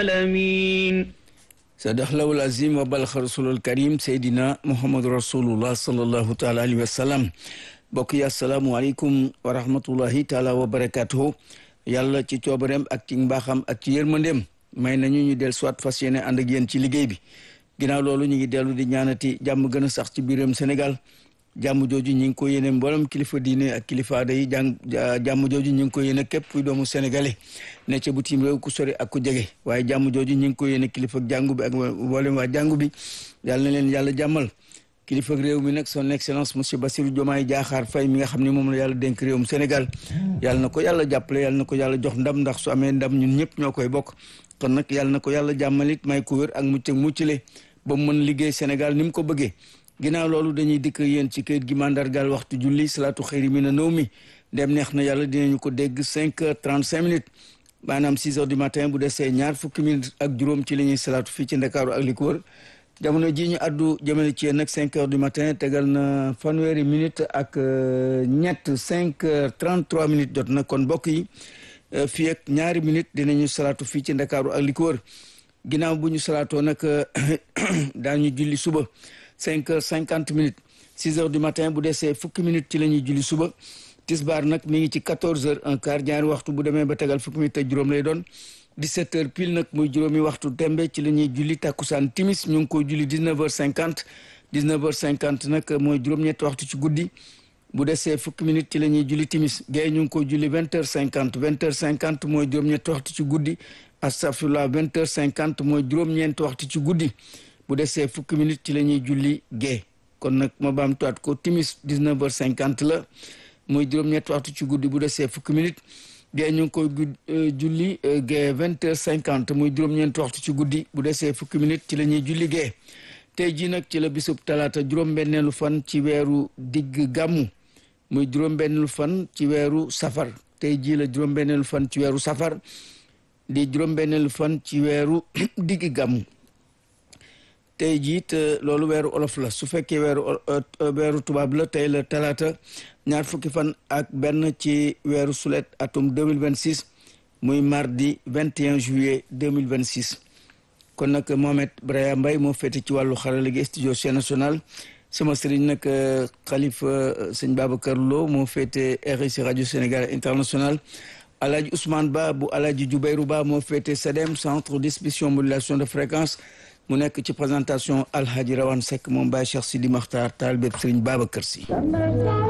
العالمين sadaxlawul azim wa balxa rasulul karim seydina muhammadu rasulullah sallallahu taala alayhi wa sallam mbokk yi asalaamualeykum wa rahmatullahi taala wa barakatuhu yàlla ci coobareem ak ci mbaaxam ak ci yërmandeem may nañu ñu del soit fas yéene ànd ak yéen ci liggéey bi ginnaaw loolu ñu ngi dellu di ñaanati jàmm gën a sax ci biiram Sénégal jàmm jooju ñi ngi ko yéene mboolem kilifa diine ak kilifa aada yi jàng jàmm jooju ñi ngi ko yéene képp kuy doomu sénégalais ne ca bitim réew ku sori ak ku jege waaye jàmm jooju ñi ngi ko yéene kilifa jàngu bi ak mboolem waa jàngu bi yàlla na leen yàlla jàmmal kilifa réew mi nag son excellence monsieur Bassirou Diomaye Diakhar Faye mi nga xam ne moom la yàlla dénk réewum Sénégal yàlla na ko yàlla jàppale yàlla na ko yàlla jox ndam ndax su amee ndam ñun ñëpp ñoo koy bokk kon nag yàlla na ko yàlla jàmmalit may ko wér ak mucc ak muccale ba mu mën liggéey Sénégal ni mu ko bëggee ginnaaw loolu dañuy dikk yéen ci kayit gi mandargal waxtu julli salaatu xëyri mi na nëw mi dem neex na yàlla dinañu ko dégg cinq heures trente cinq minutes maanaam six heures du matin bu desee ñaar fukki minutes ak juróom ci la ñuy salaatu fii ci ndakaaru ak li ko wër jamono ji ñu addu jëmale ci yéen nag cinq heures du matin tegal na fanweeri minutes ak ñett cinq heures trente trois minutes jot na kon mbokk yi fii ak ñaari minutes dinañu salaatu fii ci ndakaaru ak li ko wër ginnaaw bu ñu salaatoo nag daañu julli suba cinq heures cinquante minutes six heures du matin bu desee fukki minutes ci la ñuy julli suba tisbaar nag mi ngi ci quatorze heures un quart ñaari waxtu bu demee ba tegal fukki minutes ak juróom lay doon dix-sept heures pile nag muy juróomi waxtu tembe ci la ñuy julli takkusaan timis ñu ngi koy julli dix-neuf heures cinquante dix-neuf heures cinquante nag mooy juróom-ñetti waxtu ci guddi bu desee fukki minutes ci la ñuy julli timis gay ñu ngi koy julli vingt heures cinquante vingt heures cinquante mooy juróom-ñetti waxtu ci guddi astafurlah vingt heures cinquante mooy juróom-ñeenti waxtu ci guddi bu desee fukki minutes ci la ñuy julli gee kon nag ma baam tuwaat ko timis 19 heures 50 la muy juróom-ñetti waxtu ci guddi bu desee fukki minutes gee ñu ngi koy julli gee 20 heures 50 muy juróom-ñeenti waxtu ci guddi bu desee fukki minutes ci la ñuy julli gee tey jii nag ci la bisub talaata juróom-benneelu fan ci weeru digg gàmmu muy juróom-benneelu fan ci weeru safar tey jii la juróom-benneelu fan ci weeru safar di juróom-benneelu fan ci weeru digg gàmmu tey jiit loolu weeru olof la su fekkee weeru weeru tubaab la tey la talaata ñaar fukki fan ak benn ci weeru sulet atum 2026 muy mardi 21 juillet 2026 kon nag Mohamed Braya Mbaye moo féete ci wàllu xarala gi studio Chaîne Nationale sama sëriñ nag xalifa sëñ Babacar Lo moo féete RIC rajo Sénégal international Alaaji Ousmane Ba bu Alaaji Jubeyru Ba moo féete SEDEM centre distribution modulation de fréquence mu nekk ci présentation Alhaji Rawane Seck moom Baye Cheikh Sidi Makhtar taal bépp Sëriñ Babacar Si